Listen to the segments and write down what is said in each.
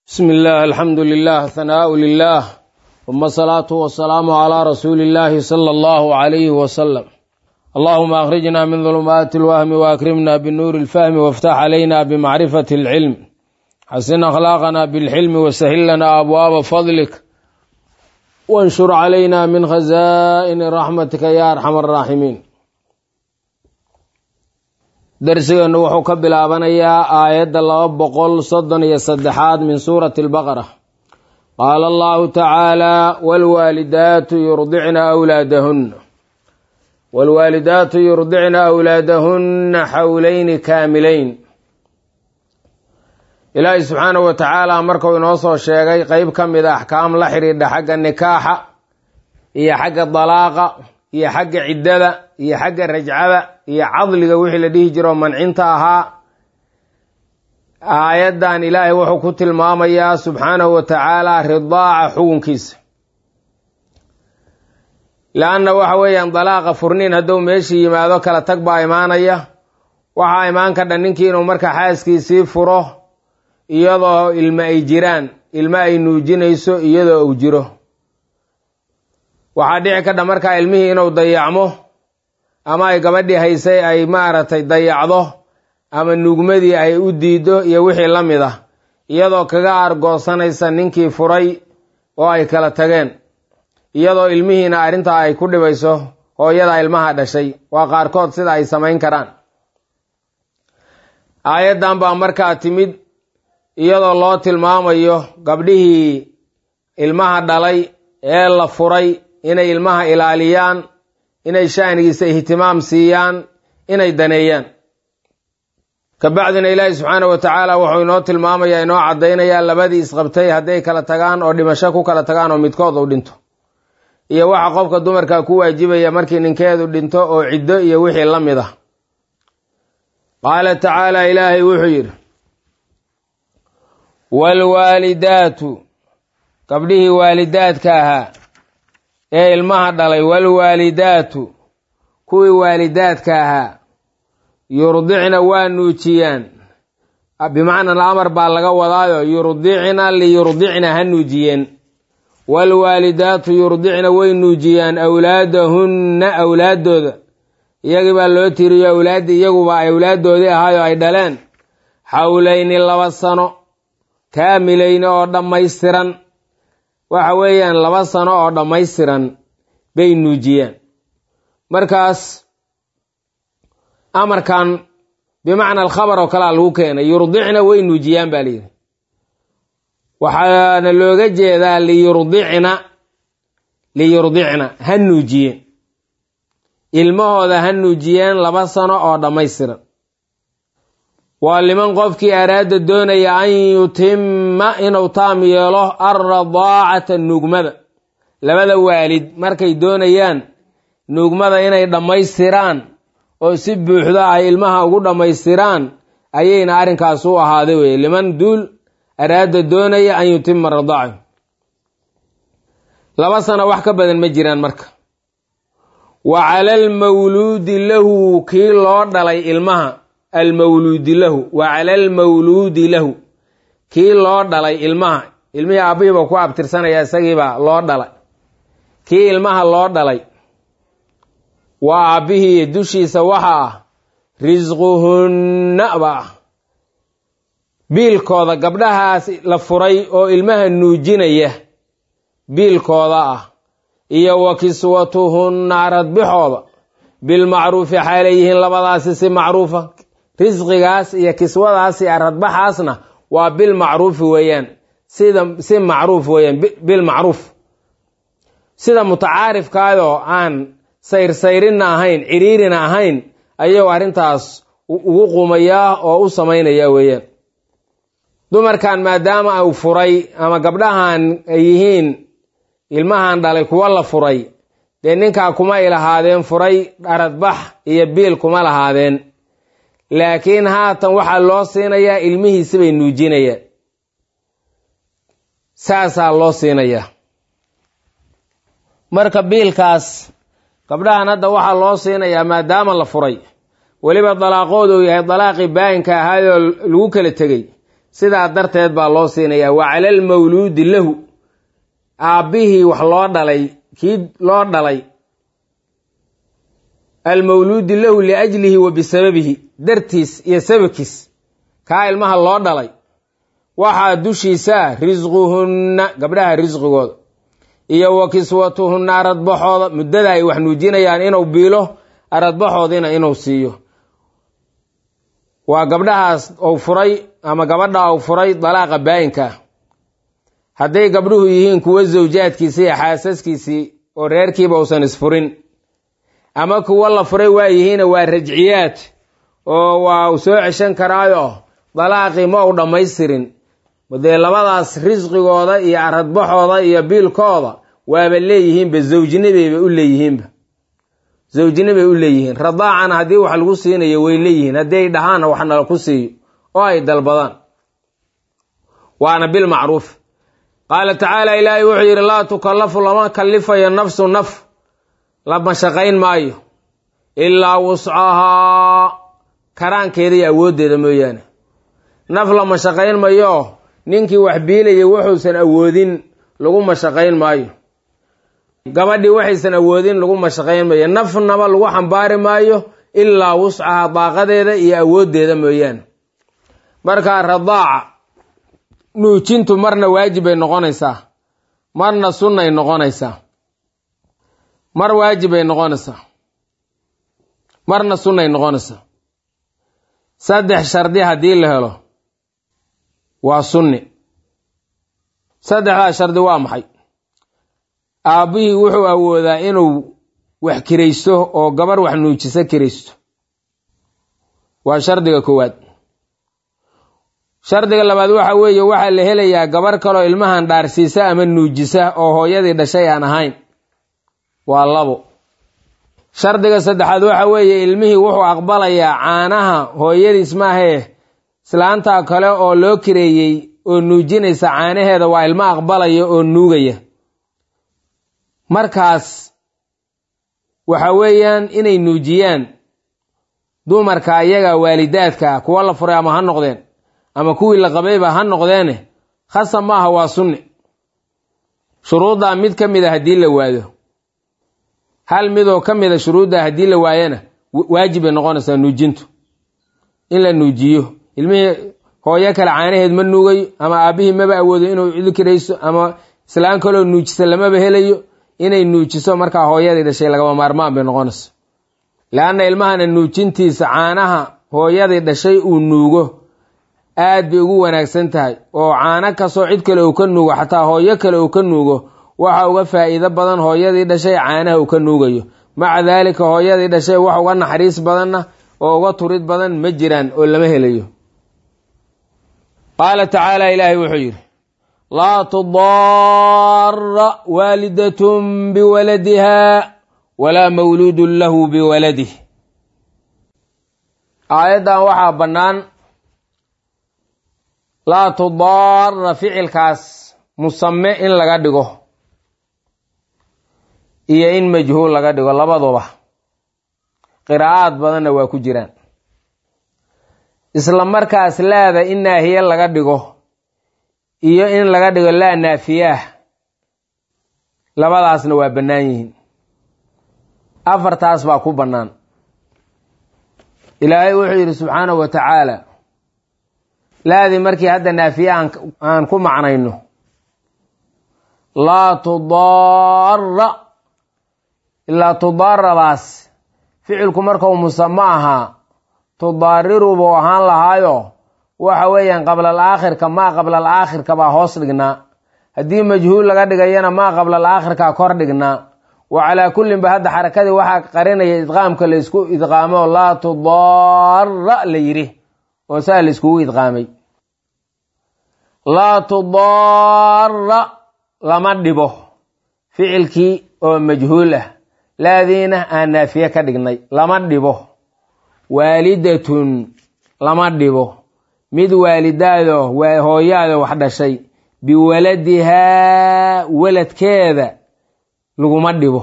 بسم الله الحمد لله ثناء لله ثم الصلاة والسلام على رسول الله صلى الله عليه وسلم اللهم أخرجنا من ظلمات الوهم وأكرمنا بالنور الفهم وافتح علينا بمعرفة العلم حسن أخلاقنا بالحلم وسهل لنا أبواب فضلك وانشر علينا من خزائن رحمتك يا أرحم الراحمين darsigeennu wuxuu ka bilaabanayaa aayadda laba boqol soddon iyo saddexaad min suurati albaqara qaala allahu tacaala waalwaalidaatu yurdicna awlaadahunna waalwaalidaatu yurdicna awlaadahunna xawleyni kaamileyn ilaahay subxaanahu wa tacaala markuu inoo soo sheegay qeyb ka mid a axkaam la xidhiidha xagga nikaaxa iyo xagga dalaaqa iyo xagga ciddada iyo xagga rajcada iyo cadliga wixii la dhihi jiro mancinta ahaa aayaddan ilaahay wuxuu ku tilmaamayaa subxaanahu wa tacaala ridaaca xukunkiisa le-anna waxa weeyaan dalaaqa furniin hadduu meeshii yimaado kala tag baa imaanaya waxaa imaan ka dhan ninkii inuu marka xaaskiisii furo iyadoo ilmo ay jiraan ilmo ay nuujinayso iyadoo uu jiro waxaa dhici ka dha markaa ilmihii inuu dayacmo ama ay gabadhii haysay ay maaragtay dayacdo ama nuugmadii ay u diido iyo wixii la mid ah iyadoo kaga aargoosanaysa ninkii furay oo ay kala tageen iyadoo ilmihiina arrintaa ay ku dhibayso hooyada ilmaha dhashay waa qaarkood sida ay samayn karaan aayaddan baa markaa timid iyadoo loo tilmaamayo gabdhihii ilmaha dhalay ee la furay inay ilmaha ilaaliyaan inay sha'nigiisa ihtimaam siiyaan inay daneeyaan kabacdina ilaahi subxaana wa tacaala wuxuu inoo tilmaamayaa inoo caddaynayaa labadii isqabtay hadday kala tagaan oo dhimasho ku kala tagaan oo midkood uu dhinto iyo waxa qofka dumarka ku waajibaya markii ninkeedu dhinto oo ciddo iyo wixii la mid ah qaala tacaala ilaahay wuxuu yidhi waalwaalidaatu gabdhihii waalidaadka ahaa ee ilmaha dhalay waalwaalidaatu kuwii waalidaadka ahaa yurdicna waa nuujiyaan bimacna alamar baa laga wadaayo yurdicna liyurdicna ha nuujiyeen waalwaalidaatu yurdicna way nuujiyaan awlaadahunna awlaaddooda iyagii baa loo tiriyo awlaaddii iyaguba ay awlaaddoodii ahaayo ay dhaleen xawleyni laba sano kaamilayni oo dhammaystiran waxa weeyaan laba sano oo dhammaystiran bay nuujiyaan markaas amarkan bimacna alkhabar oo kalea lagu keenay yurdicna way nuujiyaan baa layidhi waxaana looga jeedaa liyurdicna liyurdicna ha nuujiyeen ilmahooda ha nuujiyeen laba sano oo dhammaystiran waa liman qofkii araada doonaya an yutima inuu taam yeelo alradaacata nuugmada labada waalid markay doonayaan nuugmada inay dhammaystiraan oo si buuxda ay ilmaha ugu dhammaystiraan ayayna arrinkaas u ahaaday weye liman duul araada doonaya an yutima radaaca laba sano wax ka badan ma jiraan marka wa cala almawluudi lahu kii loo dhalay ilmaha almawluudi lahu wa cala almawluudi lahu kii loo dhalay ilmaha ilmihii aabbihiiba ku abtirsanaya isagiibaa loo dhalay kii ilmaha loo dhalay waa aabbihii dushiisa waxa ah risquhunna ba ah biilkooda gabdhahaas la furay oo ilmaha nuujinaya biilkooda ah iyo wa kiswatuhunna aradbixooda bilmacruufi xaalay yihiin labadaasi si macruufa risqigaas iyo kiswadaas iyo aradbaxaasna waa bilmacruufi weeyaan sida si macruuf weeyaan bilmacruuf sida mutacaarifkaayoo aan sayrsayrinna ahayn ciriirina ahayn ayuu arrintaas ugu qumayaa oo u samaynayaa weeyaan dumarkan maadaama uu furay ama gabdhahan ay yihiin ilmahan dhalay kuwa la furay dee ninkaa kuma ay lahaadeen furay aradbax iyo biil kuma lahaadeen laakiin haatan waxaa loo siinayaa ilmihiisi bay nuujinayaan saasaa loo siinayaa marka biilkaas gabdhahan hadda waxaa loo siinayaa maadaama la furay weliba dalaaqoodu uu yahay dalaaqii baayinka ahaayoo lagu kala tegey sidaa darteed baa loo siinayaa wa cala almawluudi lahu aabbihii wax loo dhalay kii loo dhalay almawluudi lahu liajlihi wa bisababihi dartiis iyo sababkiis kaa ilmaha loo dhalay waxaa dushiisaa risquhunna gabdhaha risqigooda iyo wa kiswatuhunna aradbaxooda muddada ay wax nuujinayaan inuu biilo aradbaxoodiina inuu siiyo waa gabdhahaas ou furay ama gabadha ou furay dalaaqa baayinkaa hadday gabdhuhu yihiin kuwo zawjaadkiisii iyo xaasaskiisii oo reerkiiba uusan isfurin ama kuwo la furay waa yihiina waa rajciyaad oo waa u soo ceshan karaayo dalaaqii ma u dhammaystirin dee labadaas risqigooda iyo aradbaxooda iyo biilkooda waaba leeyihiinba zawjinibayba u leeyihiinba zawjinibay u leeyihiin radaacana haddii wax lagu siinayo way leeyihiin haddii ay dhahaanna wax nala ku siiyo oo ay dalbadaan waana bilmacruuf qaala tacaala ilaahay wuxuu yidhi laa tukallafu lama kallifayo nafsu naf lama shaqayn maayo ilaa wuscahaa karaankeeda iyo awooddeeda mooyaane naf lama shaqayn mayo ninkii wax biilayay wuxuusan awoodin lagu mashaqayn maayo gabadhii waxaysan awoodin lagu mashaqayn maayo nafnaba lagu xambaari maayo ilaa wuscahaa daaqadeeda iyo awooddeeda mooyaane markaa radaaca nuujintu marna waajib bay noqonaysaa marna sunnay noqonaysaa mar waajib bay noqonaysaa marna sunnay noqonaysaa saddex shardi haddii la helo waa sunni saddexdaas shardi waa maxay aabbihii wuxuu awoodaa inuu wax kiraysto oo gabar wax nuujiso kiraysto waa shardiga koowaad shardiga labaad waxa weeye waxaa la helayaa gabar kaloo ilmahan dhaarsiisa ama nuujisa oo hooyadii dhashay aan ahayn waa labo shardiga saddexaad waxa weeye ilmihii wuxuu aqbalayaa caanaha hooyadiis maahee islaantaa kale oo loo kireeyey oo nuujinaysa caanaheeda waa ilmo aqbalaya oo nuugaya markaas waxa weeyaan inay nuujiyaan dumarka ayaga waalidaadka kuwa la furay ama ha noqdeen ama kuwii la qabayba ha noqdeene khasab maaha waa sunni shuruuddaa mid ka mid a haddii la waado hal midoo ka mid a shuruuddaa haddii la waayana waajib bay noqonaysaa nuujintu in la nuujiyo ilmihii hooyo kale caanaheed ma nuugayo ama aabbihii maba awoodo inuu cidi kirayso ama islaan kaloo nuujisa lamaba helayo inay nuujiso markaa hooyadii dhashay lagaba maarmaan bay noqonaysa leanna ilmahana nuujintiisa caanaha hooyadii dhashay uu nuugo aad bay ugu wanaagsan tahay oo caano kastoo cid kale uu ka nuugo xataa hooyo kale uu ka nuugo waxa uga faa'iido badan hooyadii dhashay caanaha uu ka nuugayo maca daalika hooyadii dhashay wax uga naxariis badanna oo uga turid badan ma jiraan oo lama helayo qaala tacaala ilaahay wuxuu yidhi laa tudaara waalidatun biwaladiha walaa mawluudun lahu biwaladih aayaddan waxaa bannaan laa tudaara ficilkaas musame in laga dhigo iyo in majhuul laga dhigo labaduba qiraa'aad badanna waa ku jiraan isla markaas laada in naahiye laga dhigo iyo in laga dhigo laa naafiyaah labadaasna waa bannaan yihiin afartaas baa ku bannaan ilaahay wuxuu yidhi subxaanahu wa tacaala laadii markii hadda naafiye aan ku macnayno laa tudaara ilaa tudaaradaas ficilku markau musamo ahaa tudaariru buu ahaan lahaayo waxa weeyaan qablal aakhirka maa qablal aakhirka baa hoos dhignaa haddii majhuul laga dhigayana maa qablal aakhirkaa kor dhignaa wa calaa kullin ba hadda xarakadii waxaa qarinaya idqaamka laysku idqaamo laa tudaara la yidhi oo saa layskugu idqaamay laa tudaara lama dhibo ficilkii oo majhuul ah laadiina aan naafiye ka dhignay lama dhibo waalidatun lama dhibo mid waalidaado hooyaada wax dhashay biwaladihaa waladkeeda laguma dhibo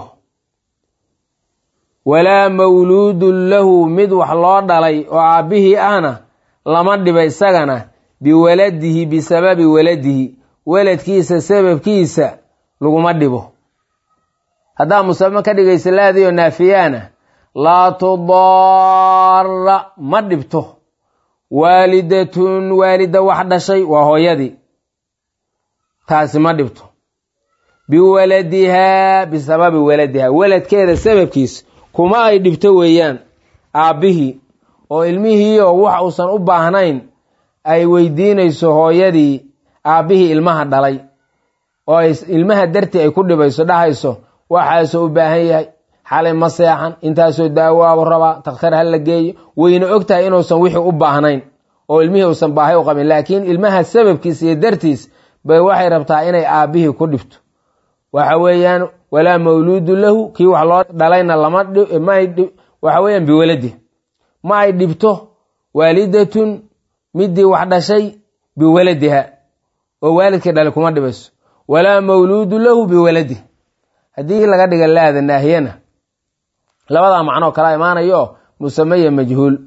walaa mawluudun lahu mid wax loo dhalay oo aabbihii ahna lama dhiba isagana biwaladihi bisababi waladihi waladkiisa sababkiisa laguma dhibo haddaa musame ka dhigaysa laadiyo naafiyaana laa tudaara ma dhibto waalidatun waalida wax dhashay waa hooyadii taasi ma dhibto biwaladihaa bisababi waladihaa waladkeeda sababkiisa kuma ay dhibto weeyaan aabbihii oo ilmihiioo wax uusan u baahnayn ay weydiinayso hooyadii aabbihii ilmaha dhalay oo ilmaha dartii ay ku dhibayso dhahayso waxaasoo u baahan yahay xalay ma seexan intaasoo daawaabu rabaa takhtar ha la geeyo wayna og tahay inuusan wixii u baahnayn oo ilmihii uusan baahay u qabin laakiin ilmaha sababkiis iyo dartiis bay waxay rabtaa inay aabbihii ku dhibto waxa weeyaan walaa mawluudu lahu kii wax loo dhalayna lama waxa weeyaan biwaladi ma ay dhibto waalidatun midii wax dhashay biwaladiha oo waalidkii dhalay kuma dhibayso walaa mawluudu lahu biwaladi haddii laga dhiga laada naahiyana labadaa macnoo kala imaanayo musamaya majhuul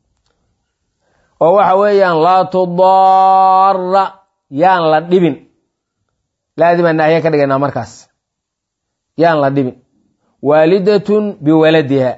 oo waxa weeyaan laa tudaara yaan la dhibin laadii baa naahiya ka dhigaynaa markaas yaan la dhibin waalidatun biwaladiha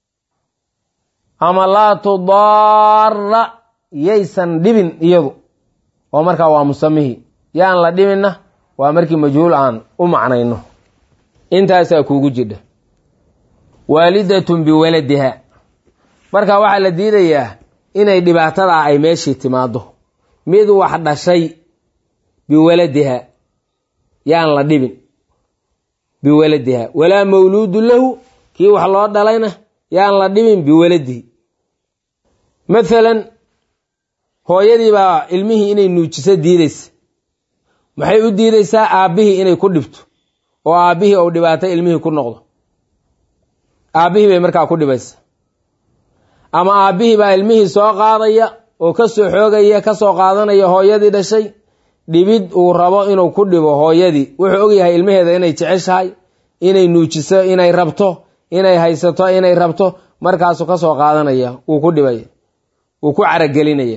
ama laa tudaara yaysan dhibin iyadu oo markaa waa musamihii yaan la dhibinna waa markii majhuul aan u macnayno intaasaa kuugu jidha waalidatun biwaladiha marka waxaa la diidayaa inay dhibaatadaa ay meeshii timaado mid wax dhashay biwaladiha yaan la dhibin biwaladiha walaa mawluudu lahu kii wax loo dhalayna yaan la dhibin biwaladihi mathalan hooyadii baa ilmihii inay nuujiso diidaysa maxay u diidaysaa aabbihii inay ku dhibto oo aabbihii ou dhibaato ilmihii ku noqdo aabbihii bay markaa ku dhibaysa ama aabbihii baa ilmihii soo qaadaya oo ka soo xoogaya ka soo qaadanaya hooyadii dhashay dhibid uu rabo inuu ku dhibo hooyadii wuxuu ogyahay ilmaheeda inay jeceshahay inay nuujiso inay rabto inay haysato inay rabto markaasuu ka soo qaadanaya wuu ku dhibaya wuu ku caragelinaya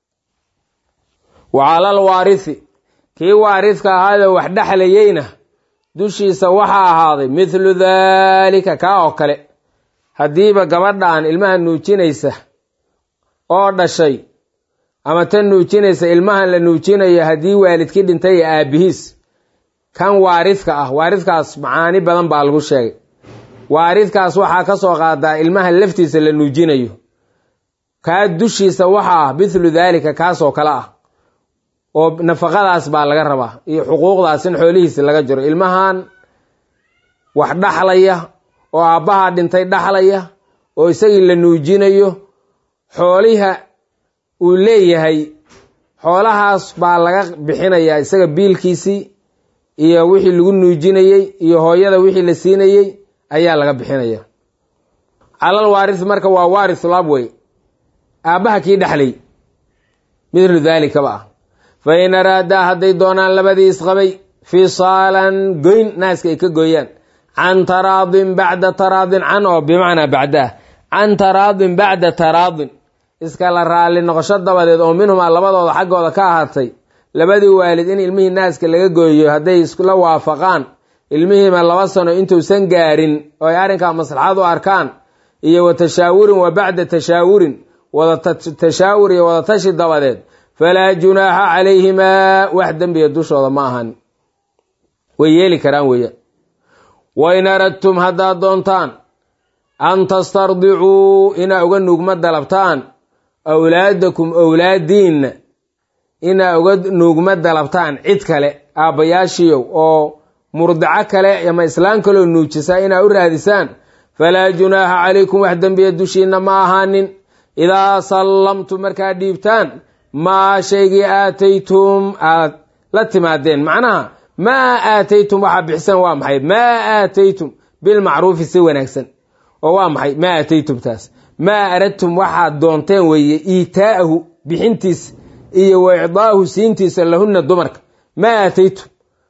wa calal waarisi kii waaridka ahaadee wax dhexlayeyna dushiisa waxaa ahaaday mithlu daalika kaa oo kale haddiiba gabadhaan ilmaha nuujinaysa oo dhashay ama tan nuujinaysa ilmahan la nuujinayo haddii waalidkii dhintay ee aabbihiis kan waaridka ah waaridkaas macaani badan baa lagu sheegay waaridkaas waxaa ka soo qaadaa ilmaha laftiisa la nuujinayo kaa dushiisa waxa ah mithlu daalika kaasoo kale ah oo nafaqadaas baa laga rabaa iyo xuquuqdaas in xoolihiisi laga jiro ilmahan wax dhaxlaya oo aabbahaa dhintay dhaxlaya oo isagii la nuujinayo xooliha uu leeyahay xoolahaas baa laga bixinayaa isaga biilkiisii iyo wixii lagu nuujinayey iyo hooyada wixii la siinayey ayaa laga bixinaya calal waaris marka waa waarisul abwey aabbaha kii dhexlay mithlu daalikaba ah fa in araadaa hadday doonaan labadii isqabay fisaalan goyn naaska ay ka gooyaan can taraadin bacda taraadin can oo bimacnaa bacdaah can taraadin bacda taraadin iskala raalli noqosho dabadeed oo minhumaa labadooda xaggooda ka ahaatay labadii waalid in ilmihii naaska laga gooyo hadday iskula waafaqaan ilmihiima laba sano intuusan gaarin oo ay arrinkaa maslaxad u arkaan iyo wa tashaawurin wa bacda tashaawurin wada tashaawur iyo wada tashi dabadeed falaa junaaxa calayhimaa wax dembiga dushooda ma ahan way yeeli karaan weeyaan wain aradtum haddaad doontaan an tastardicuu inaa uga nuugma dalabtaan awlaadakum owlaadiinna inaa uga nuugma dalabtaan cid kale aabbayaashiyow oo murdico kale ama islaan kaloo nuujisa inaa u raadisaan falaa junaaxa calaykum wax dembiya dushiinna ma ahaanin idaa sallamtum markaad dhiibtaan maa shaygii aataytum aad la timaadeen macnaha maa aataytum waxaa bixisaan waa maxay maa aataytum bilmacruufi si wanaagsan oo waa maxay maa aataytum taas maa aradtum waxaad doonteen weeye iitaa'ahu bixintiisa iyo wa icdaahu siintiisa lahunna dumarka maa aataytum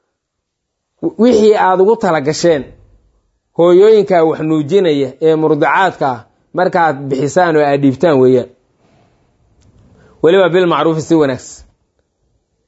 wixii aada ugu tala gasheen hooyooyinkaa wax nuujinaya ee murdicaadka ah markaad bixisaan oo aad dhiibtaan weeyaan weliba bilmacruufi si wanaagsan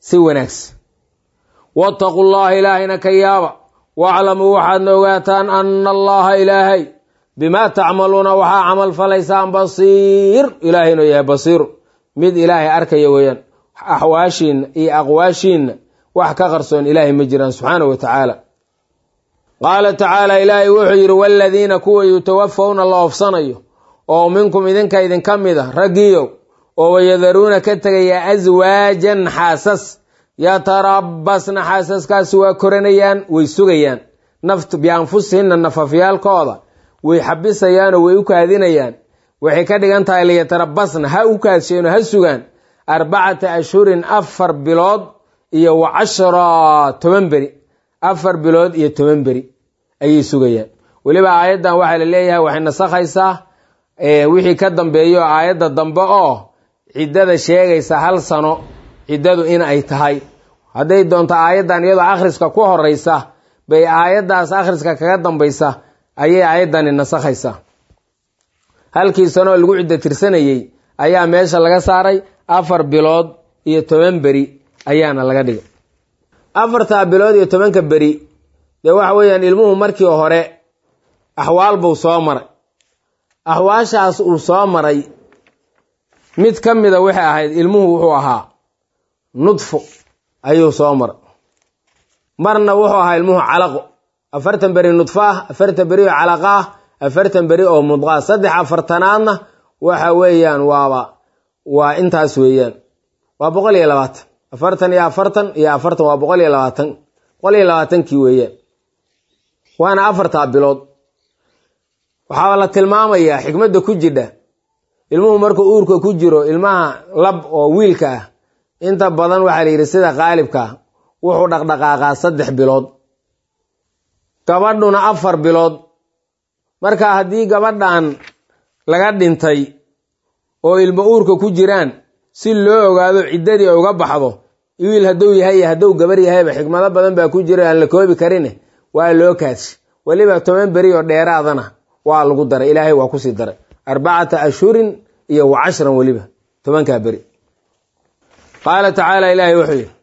si wanaagsan waataquu llaha ilaahayna ka yaaba waaclamuu waxaadna ogaataan ana allaha ilaahay bimaa tacmaluuna waxaa camal falaysaan basiir ilaahay inuu yahay basiiru mid ilaahay arkaya weeyaan axwaashiinna iyo aqwaashiinna wax ka qarsoon ilaahay ma jiraan subxaanahu wa tacaala qaala tacaala ilaahay wuxuu yidhi waaladiina kuwa yutawafawna la oofsanayo oo minkum idinka idinka mid a raggiyow oo wayadaruuna ka tegaya aswaajan xaasas yatarabasna xaasaskaasi waa koranayaan way sugayaan naft bianfusihinna nafafyaalkooda way xabisayaanoo way u kaadinayaan waxay ka dhigan tahay liyatarabasna ha u kaadsheenoo ha sugaan arbacata ashhurin afar bilood iyo wa cashra toban beri afar bilood iyo toban beri ayay sugayaan weliba aayaddan waxaa la leeyahay waxay nasakhaysaa wixii ka dambeeyo aayadda dambe oo ciddada sheegaysa hal sano ciddadu in ay tahay hadday doonto aayaddan iyadoo akhriska ku horeysa bay aayaddaas akhriska kaga dambaysa ayay aayaddani nasakhaysaa halkii sanoo lagu ciddo tirsanayey ayaa meesha laga saaray afar bilood iyo toban beri ayaana laga dhigay afartaa bilood iyo tobanka beri dee waxa weeyaan ilmuhu markii hore axwaal buu soo maray axwaashaas uu soo maray mid ka mida waxay ahayd ilmuhu wuxuu ahaa nudfo ayuu soo maray marna wuxuu ahaa ilmuhu calaqo afartan beri nudfo ah afartan beri oo calaqa ah afartan beri oo mudqaa saddex afartanaadna waxa weeyaan waaba waa intaas weeyaan waa boqol iyo labaatan afartan iyo afartan iyo afartan waa boqol iyo labaatan boqol iyo labaatankii weeyaan waana afartaa bilood waxaa la tilmaamayaa xikmadda ku jidha ilmuhu markuu uurka ku jiro ilmaha lab oo wiilka ah inta badan waxaa la yidhi sida qaalibka wuxuu dhaqdhaqaaqaa saddex bilood gabadhuna afar bilood marka haddii gabadhan laga dhintay oo ilmo uurka ku jiraan si loo ogaado ciddadii uga baxdo wiil hadduu yahay iyo hadduu gabar yahayba xikmado badan baa ku jira aan la koobi karine waa loo kaadshi weliba toban beri oo dheeraadana waa lagu daray ilaahay waa kusii daray arbacata ashhurin iyo wa cashran weliba tobankaa beri qaala tacaala ilaahay wuxuu yidhi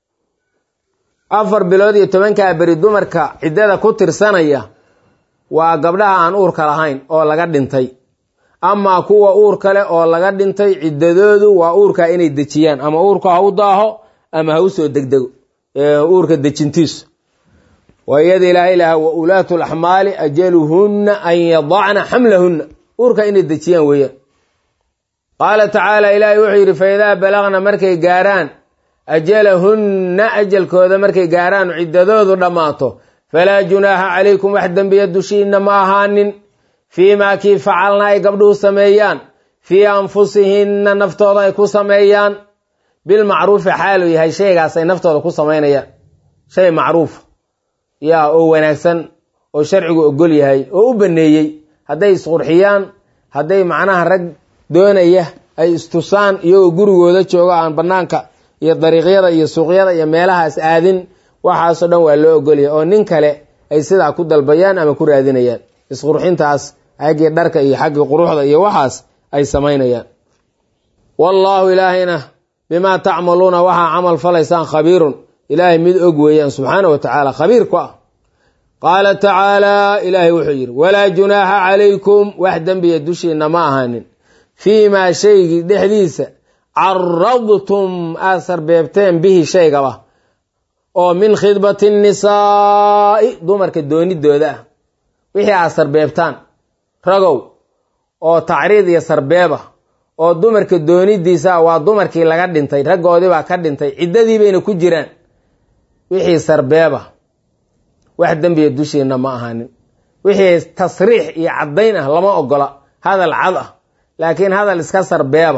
afar bilood iyo tobankaa beri dumarka ciddada ku tirsanaya waa gabdhaha aan uurka lahayn oo laga dhintay amaa kuwa uur kale oo laga dhintay ciddadoodu waa uurka inay dejiyaan ama uurka ha u daaho ama ha u soo degdego uurka dejintiisu waa iyada ilaahay lahaa wa ulaatu laxmaali ajaluhunna an yadacna xamlahunna uurka inay dejiyaan weeyaan qaala tacaala ilaahay wuxuu yidhi fa idaa balagna markay gaaraan ajalahunna ajalkooda markay gaaraan ciddadoodu dhammaato falaa junaaha calaykum wax dembiya dushiinna ma ahaanin fii maa kii facalna ay gabdhuhu sameeyaan fii anfusihinna naftooda ay ku sameeyaan bilmacruufi xaaluu yahay shaygaas ay naftooda ku samaynayaan shay macruufa yaa oo wanaagsan oo sharcigu ogol yahay oo u baneeyey hadday isqurxiyaan hadday macnaha rag doonaya ay istusaan iyagoo gurigooda jooga aan bannaanka iyo dariiqyada iyo suuqyada iyo meelahaas aadin waxaasoo dhan waa loo ogolyahay oo nin kale ay sidaa ku dalbayaan ama ku raadinayaan isqurxintaas xaggii dharka iyo xaggii quruxda iyo waxaas ay samaynayaan wallaahu ilaahayna bimaa tacmaluuna waxaa camal falaysaan khabiirun ilaahay mid og weeyaan subxaana wa tacaala khabiir ku ah qaala tacaalaa ilaahay wuxuu yidhi walaa junaaxa calaykum wax dembiya dushiinna ma ahaanin fii maa shaygii dhexdiisa caradtum aad sarbeebteen bihi shaygaba oo min khidbati nnisaa'i dumarka doonidooda ah wixii aad sarbeebtaan ragow oo tacriid iyo sarbeeba oo dumarka doonidiisa waa dumarkii laga dhintay raggoodiibaa ka dhintay ciddadii bayna ku jiraan wixii sarbeeba wax dembiya dushiinna ma ahaanin wixii tasriix iyo caddayn ah lama ogola hadal cad ah laakiin hadal iska sarbeeba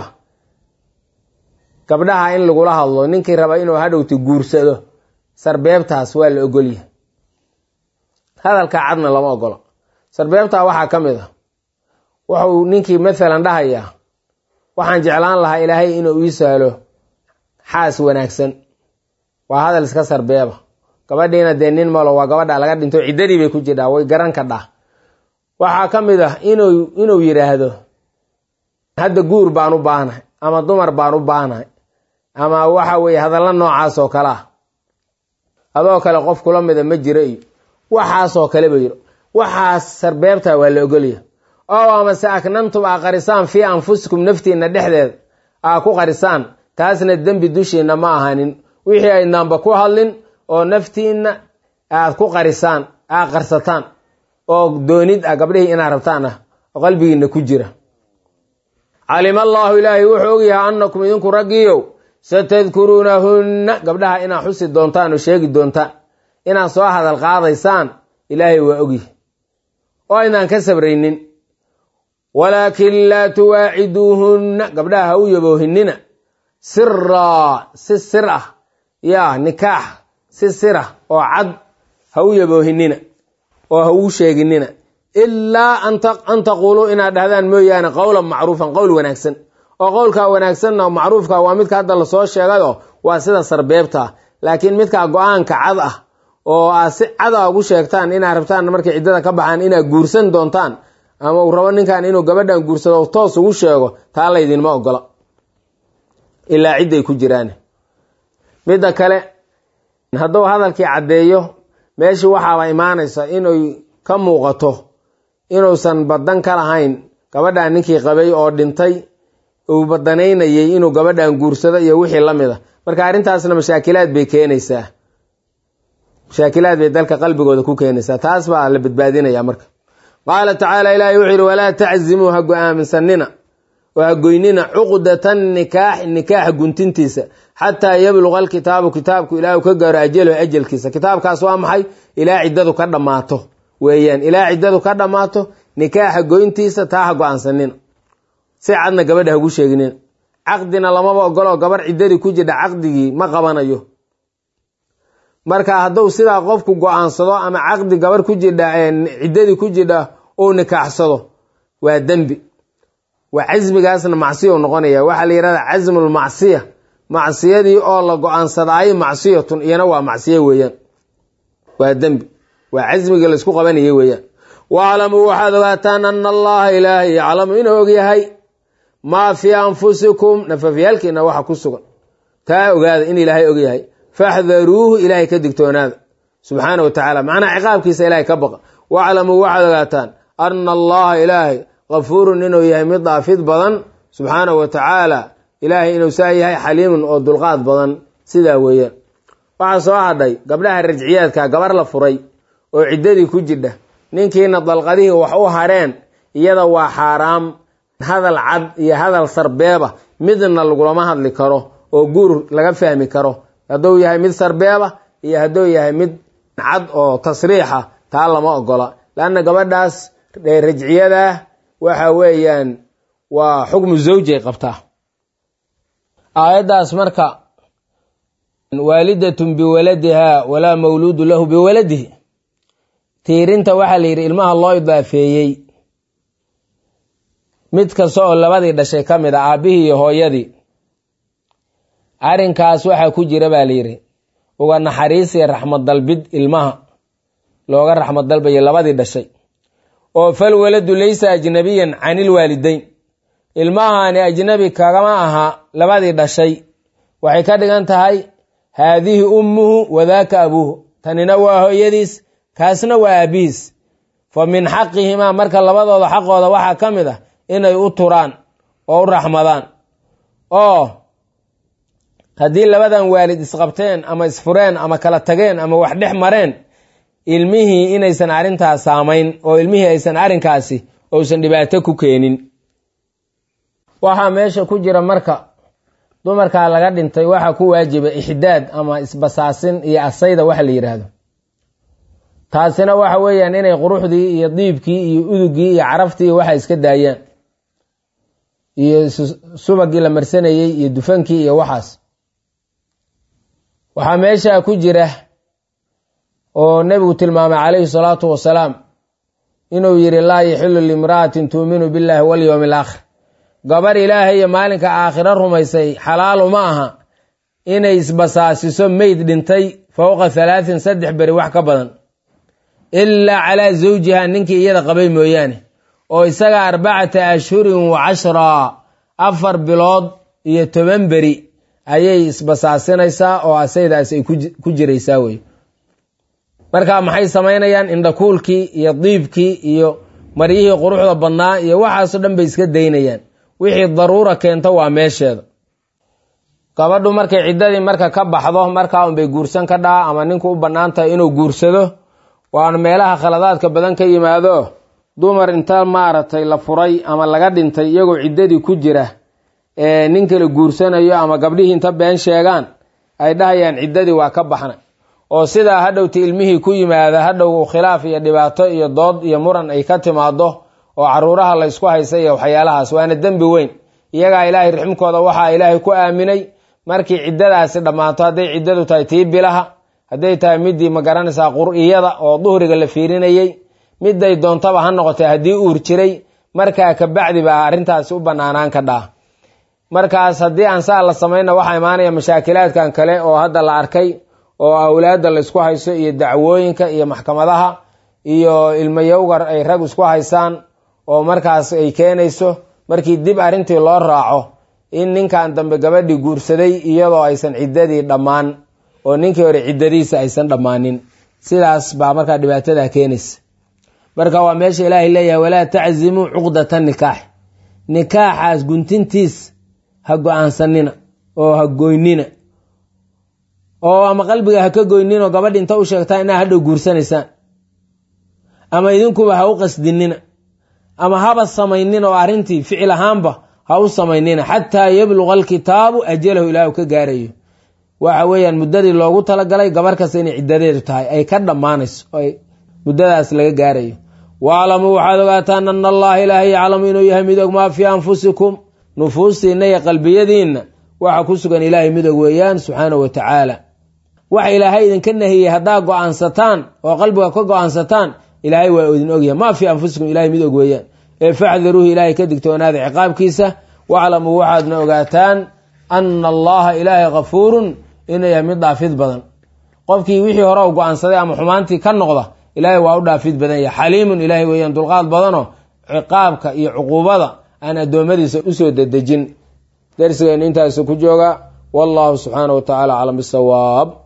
gabdhaha in lagula hadlo ninkii raba inuu hadhowti guursado sarbeebtaas waa la ogolyahay hadalka cadna lama ogolo sarbeebtaa waxaa ka mid a wuxuu ninkii maalan dhahayaa waxaan jeclaan lahaa ilaahay inuu ii sahlo xaas wanaagsan waa hadal iska sarbeeba gabadhiina dee nin malo waa gabadha laga dhinto ciddadii bay ku jirdhaa way garan kadhaa waxaa ka mid ah inuu inuu yidhaahdo hadda guur baan u baahnahay ama dumar baan u baahnahay ama waxa weeye hadalla noocaas oo kale ah adoo kale qof kula mida ma jiro iyo waxaasoo kale ba yiro waxaas sarbeebta waa la ogolya oo amase aknantum aa qarisaan fii anfusikum naftiinna dhexdeeda aa ku qarisaan taasna dembi dushiinna ma ahanin wixii aynaanba ku hadlin oo naftiinna aad ku qarisaan aa qarsataan oo doonid ah gabdhihii inaad rabtaan ah oo qalbigiinna ku jira calima allaahu ilaahay wuxuu ogyahay annakum idinku raggiiyow satadkuruunahunna gabdhaha inaad xusi doontaan oo sheegi doontaan inaad soo hadal qaadaysaan ilaahay waa ogyahay oo aynaan ka sabraynin walaakin laa tuwaaciduuhunna gabdhaha ha u yaboohinina siraa si sir ah yaa nikaax si sir ah oo cad ha u yaboohinina oo ha uu sheeginina ilaa an taquuluu inaad dhahdaan mooyaane qowlan macruufan qowl wanaagsan oo qowlkaa wanaagsanna macruufka waa midka hadda lasoo sheegayo waa sida sarbeebta laakiin midkaa go-aanka cad ah oo aad si cada ugu sheegtaan inaad rabtaan markay ciddada ka baxaan inaad guursan doontaan ama uu rabo ninkan inuu gabadhan guursado toos ugu sheego taa laydinma ogola ilaa cidday ku jiraan midda kale hadduu hadalkii caddeeyo meeshii waxaaba imaanaysa inay ka muuqato inuusan badan ka lahayn gabadhan ninkii qabay oo dhintay uu badanaynayay inuu gabadhan guursado iyo wixii la mid a marka arrintaasna mashaakilaad bay keenaysaa mashaakilaad bay dalka qalbigooda ku keenaysaa taas baa la badbaadinaya marka qaala tacaala ilaahay wuxuu yidhi walaa taczimuu ha go-aaminsanina oo ha goynina cuqdatan nikaax nikaaxa guntintiisa xataa yabluqa alkitaabu kitaabku ilaa uu ka gaaro ajalaho ajalkiisa kitaabkaas waa maxay ilaa ciddadu ka dhammaato weeyaan ilaa ciddadu ka dhammaato nikaaxa goyntiisa taa ha go-aansanina si cadna gabadha hagu sheeginina caqdina lamaba ogolo gabarh ciddadii ku jidha caqdigii ma qabanayo marka hadduu sidaa qofku go-aansado ama caqdi gabarh ku jidha ciddadii ku jidha uu nikaaxsado waa dembi waa casmigaasna macsiya u noqonaya waxaa la yihahda casmulmacsiya macsiyadii oo la go-aansadaayo macsiyatun iyana waa macsiyo weeyaan waa dembi waa casmigii laysku qabanayay weeyaan waaclamuu waxaad ogaataan ana allaha ilaahay yaclamu inuu ogyahay maa fii anfusikum nafafyaalkiina waxa ku sugan taa ogaada in ilaahay ogyahay faxdaruuhu ilaahay ka digtoonaada subxaana wa tacaala macnaha ciqaabkiisa ilaahay ka baqa waaclamuu waxaad ogaataan ana allaha ilaahay kafuurun inuu yahay mid dhaafid badan subxaana wa tacaala ilaahay inuu saa yahay xaliimun oo dulqaad badan sidaa weeyaan waxaa soo hadhay gabdhaha rajciyaadka gabar la furay oo ciddadii ku jidha ninkiina dalqadihii wax u hareen iyada waa xaaraam hadal cad iyo hadal sarbeeba midna lagulama hadli karo oo guur laga fahmi karo hadduu yahay mid sarbeeba iyo hadduu yahay mid cad oo tasriixa taa lama ogola leanna gabadhaas rajciyadaa waxa weeyaan waa xukmu zawjay qabtaa aayaddaas marka waalidatun biwaladiha walaa mawluudu lahu biwaladihi tiirinta waxaa la yidhi ilmaha loo idaafeeyey mid kasta oo labadii dhashay ka mid a aabbihii iyo hooyadii arrinkaas waxaa ku jira baa la yidhi uga naxariisiya raxmad dalbid ilmaha looga raxmad dalbayo labadii dhashay oo fal waladu laysa ajnabiyan can ilwaalidayn ilmahani ajnabi kagama aha labadii dhashay waxay ka dhigan tahay haadihi ummuhu wadaaka abuuhu tanina waa hooyadiis kaasna waa aabihiis fa min xaqihimaa marka labadooda xaqooda waxaa ka mid ah inay u turaan oo u raxmadaan oo haddii labadan waalid isqabteen ama isfureen ama kala tageen ama wax dhex mareen ilmihii inaysan arrintaas saamayn oo ilmihii aysan arrinkaasi uusan dhibaato ku keenin waxaa meesha ku jira marka dumarkaa laga dhintay waxaa ku waajiba ixdaad ama isbasaasin iyo asayda waxa la yidhaahdo taasina waxa weeyaan inay quruxdii iyo diibkii iyo udugii iyo caraftii waxa iska daayaan iyo subagii la marsanayey iyo dufankii iyo waxaas waxaa meesha ku jira oo nebigu tilmaamay calayhi salaatu wasalaam inuu yidhi laa yaxilu limra'atin tuuminu billahi walyowmi alaakhir gabar ilaahay iyo maalinka aakhiro rumaysay xalaalu ma aha inay isbasaasiso meyd dhintay fowqa halaatin saddex beri wax ka badan ilaa calaa zawjiha ninkii iyada qabay mooyaane oo isaga arbacata ashhurin wa cashraa afar bilood iyo toban beri ayay isbasaasinaysaa oo asaydaas ay ku jiraysaa wey marka maxay samaynayaan indhakuulkii iyo diibkii iyo maryihii quruxda badnaa iyo waxaasoo dhan bay iska daynayaan wixii daruura keento waa meesheeda gabadhu markay ciddadii marka ka baxdo markaa unbay guursan ka dhaha ama ninku u bannaan tahay inuu guursado waana meelaha khaladaadka badan ka yimaado dumar inta maaragtay la furay ama laga dhintay iyagoo ciddadii ku jira ee nin kale guursanayo ama gabdhihii inta been sheegaan ay dhahayaan ciddadii waa ka baxna oo sidaa hadhowti ilmihii ku yimaada hadhow khilaaf iyo dhibaato iyo dood iyo muran ay ka timaado oo caruuraha la ysku haysa iyo waxyaalahaas waana dembi weyn iyagaa ilaahay rixmkooda waxaa ilaahay ku aaminay markii ciddadaasi dhammaato hadday ciddadu tahay tii bilaha hadday tahay midii magaranaysaa qur-iyada oo duhriga la fiirinayey miday doontaba ha noqotay haddii uur jiray markaa kabacdi baa arrintaasi u banaanaan ka dhaa markaas haddii aan saa la samayna waxaa imaanaya mashaakilaadkan kale oo hadda la arkay oo awlaadda la ysku hayso iyo dacwooyinka iyo maxkamadaha iyo ilmayowgar ay rag isku haysaan oo markaas ay keenayso markii dib arrintii loo raaco in ninkan dambe gabadhii guursaday iyadoo aysan ciddadii dhammaan oo ninkii hore ciddadiisa aysan dhammaanin sidaas baa markaa dhibaatada keenaysa marka waa meesha ilaahay leeyahay walaa taczimuu cuqdata nikaax nikaaxaas guntintiis ha go-aansanina oo ha goynina oo ama qalbiga ha ka goynin oo gabadhi inta u sheegtaa inaa hadhow guursanaysaan ama idinkuba ha u qasdinina ama haba samaynin oo arrintii ficil ahaanba ha u samaynina xataa yabluqa alkitaabu ajalahu ilaah ka gaarayo waxa weeyaan muddadii loogu talagalay gabar kasta inay ciddadeedu tahay ay ka dhammaanayso oo muddadaas laga gaarayo waaclamuu waxaad ogaataan ana allaha ilaahay yaclamu inuu yahay mid og maa fii anfusikum nufuustiinna iyo qalbiyadiinna waxa ku sugan ilaahay mid og weeyaan subxaanahu wa tacaala waxa ilaahay idinka nahiyey haddaa go-aansataan oo qalbiga ka go-aansataan ilaahay waa idin ogyahay maa fii anfusikum ilahay mid og weeyaan ee facdaruuhu ilaahay ka digtoonaada ciqaabkiisa waclamuu waxaadna ogaataan ana allaha ilaahay kafuurun inuu yahay mid dhaafid badan qofkii wixii hore u go-aansaday ama xumaantii ka noqda ilaahay waa u dhaafid badan yahay xaliimun ilaahay weeyaan dulqaad badanoo ciqaabka iyo cuquubada aan addoommadiisa usoo dedejin darsigeenu intaasu ku jooga wallahu subxaana wa tacala aclam bisawaab